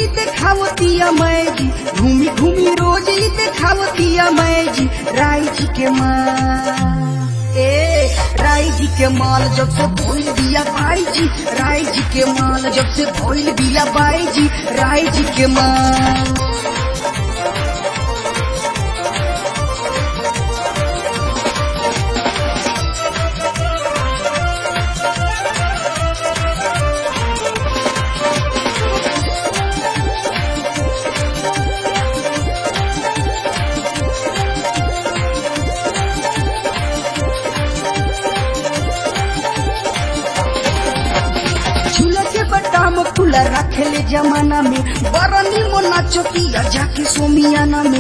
ही देखावतिया मैं जी घूमी घूमी रोज ही देखावतिया मैं जी राय जी के माँ ए राय जी के माल जब से भोल दिया बाई जी राय जी के माल जब से भोल दिया बाई जी राय जी के माल झूला के बटाम खुला रखेले जमाना में बरनी मोना चौकिया जाके सोमियाना में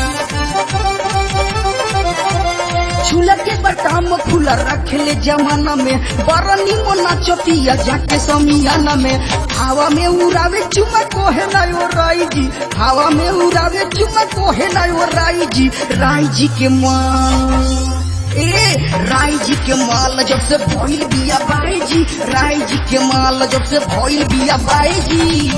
झूला के बटाम खुला रखेले जमाना में बरनी मोना चौकिया जाके सोमियाना में हवा में उड़ावे चुमा कोहे ना ओ राई जी हवा में उड़ावे चुमा कोहे ना ओ राई जी राई जी के मां ए राय जी के माल जब से भइल बिया बाई जी राय जी के माल जब से भइल बिया बाई जी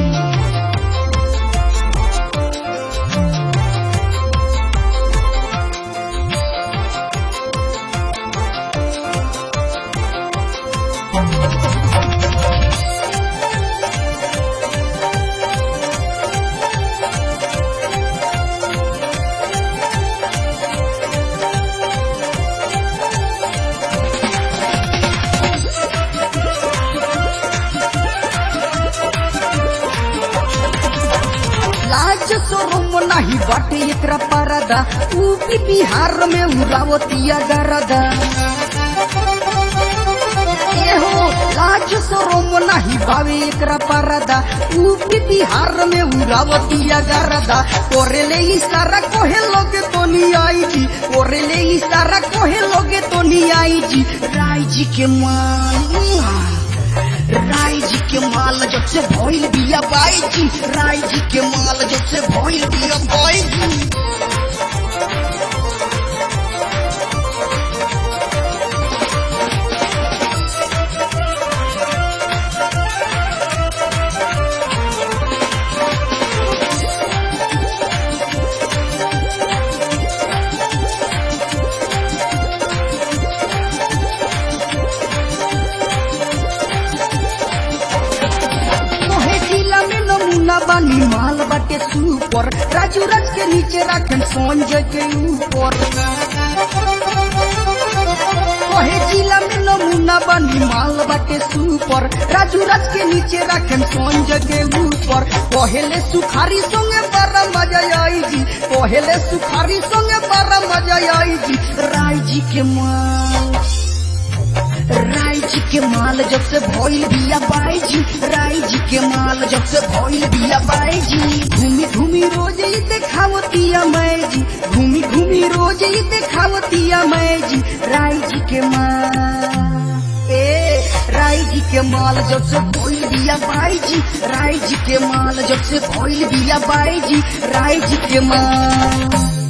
लाज शोरूम नहीं बाटे एकरा परदा यूपी बिहार में उड़ावतिया गरदा ए हो लाज शोरूम नहीं बावे एकरा परदा यूपी बिहार में उड़ावतिया गरदा कोरेले इशारा कोहे लोगे तो नहीं आई जी कोरेले इशारा कोहे लोगे तो नहीं आई जी राय जी के मान राय जी के माल जब से भइल बिया बाई जी राय जी के माल जब से भइल बिया बाई जी मोहे जिला में नमूना बानी माल बाटे सुपर राजू राज के नीचे रखन संजय के ऊपर मोहे जिला में नमूना बानी माल बाटे सुपर राजू राज के नीचे रखन संजय के ऊपर पहले सुखारी संगे बड़ा मजा आई जी पहले सुखारी संगे बड़ा मजा आई जी राय जी के माल राय जी के माल जब से भइल बिया बाई जी राय जी के माल जब से भइल बिया बाई जी घूमी घूमी रोज ही देखावतिया मैं जी घूमी घूमी रोज ही देखावतिया मैं जी राय जी के माल ए राय जी के माल जब से भइल बिया बाई जी राय जी के माल जब से भइल बिया बाई जी राय जी के माल